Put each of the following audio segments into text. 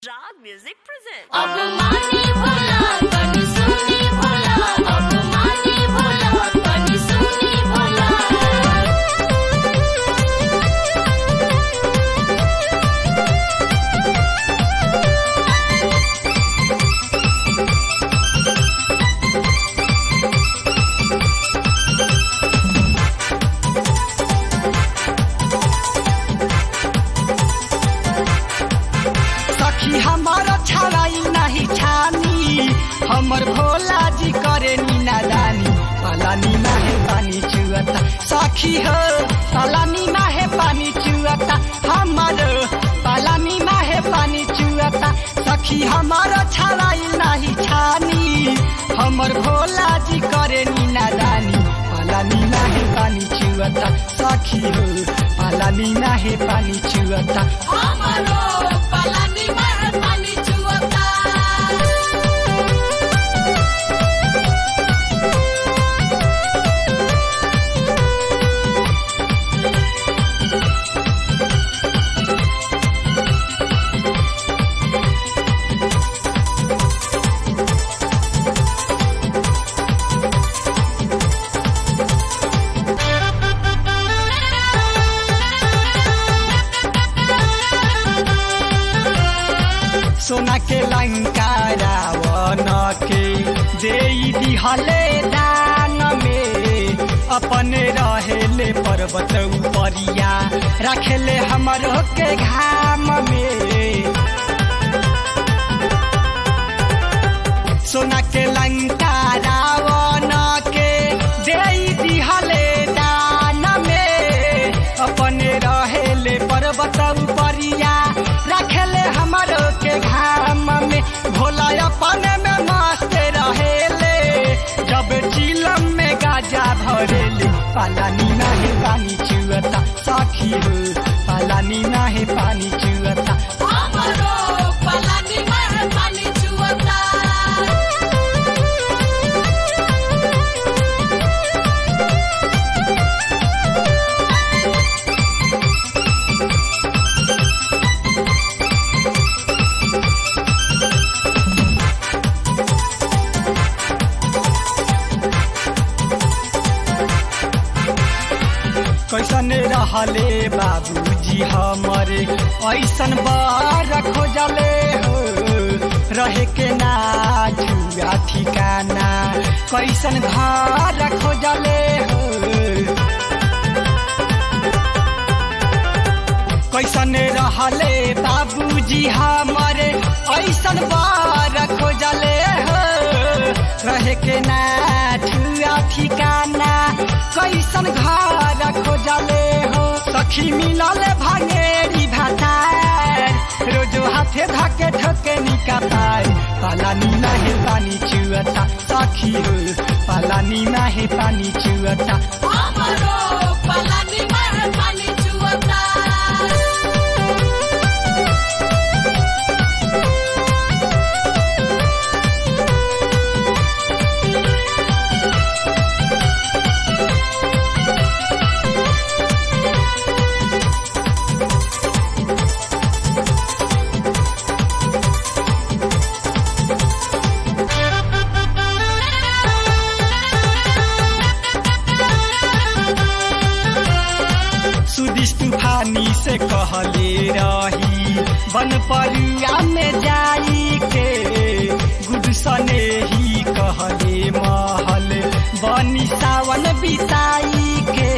राग music present अब मानी भोला कनी सुनी भोला अब मानी भोला कनी सुनी भोला सखी हमर छड़ाई नहीं छानी हमर भोला जी करे नीना दानी पलानी माहे पानी चुअता सखी हो पलानी माहे पानी चुअता हमर पलानी माहे पानी चुअता सखी हमर छड़ाई नहीं छानी हमर भोला जी करे नीना दानी पलानी माहे पानी चुअता सखी हो पलानी माहे पानी चुअता हमरो पलानी में पानी चुवता सोना के लंका रावण के दे दिहले दान में अपने रहेले पर्वत उपरिया रखेले हमरो के घाम में सोना के लंका रावण के दे दिहले दान में अपने रहेले पर्वत उपरिया रखेले हमरो के घाम में भोला अपने में मस्त रहेले जब चिलम में गाजा भरेले पालानी नाहे पानी चुअता सखी हो पालानी नाहे पानी चुअता हमरो पलानी में पानी चुवता कैसन रहले बाबूजी हमरे ऐसन बार खोजले हो रहे के ना जुआ ठिकाना कैसन घर खोजले हो कैसन रहले बाबूजी हमरे ऐसन बार खोजले हो रहे के ना ठुआ ठिकाना कैसन घर खोजले हो सखी मिलल भांगेरी भातार रोजो हाथे धके ठोके निकातार पालानी नाहे पानी चुअता सखी हो पालानी नाहे पानी चुअता हमरो पलानी में पानी चुवता सुदिस तूफानी से कहले रही बन परुआ में जाई के गुड सने ही कहले महल बनी सावन बिताई के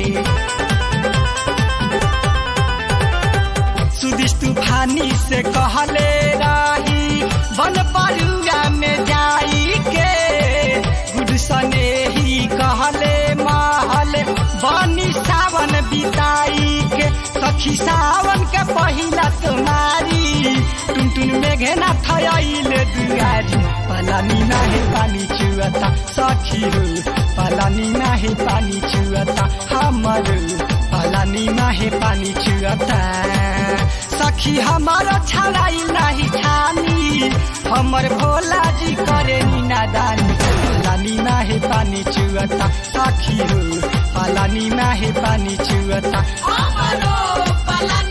सुदिस तूफानी से कहले रही बन परुआ में जाई के गुड सने ही कहले महल बनी सावन बिताई के सखी सावन के पहिला तुम्हारी टुन टुन में घेना थयाइले दुआरी पलानी नाहे पानी चुअता सखी हो पलानी नाहे पानी चुअता हमर पलानी नाहे पानी चुअता सखी हमर छड़ाई नाही छानी हमर भोला जी करे नीना दानी पलानी नाहे पानी चुअता सखी हो पलानी नाहे पानी चुअता हमरो पलानी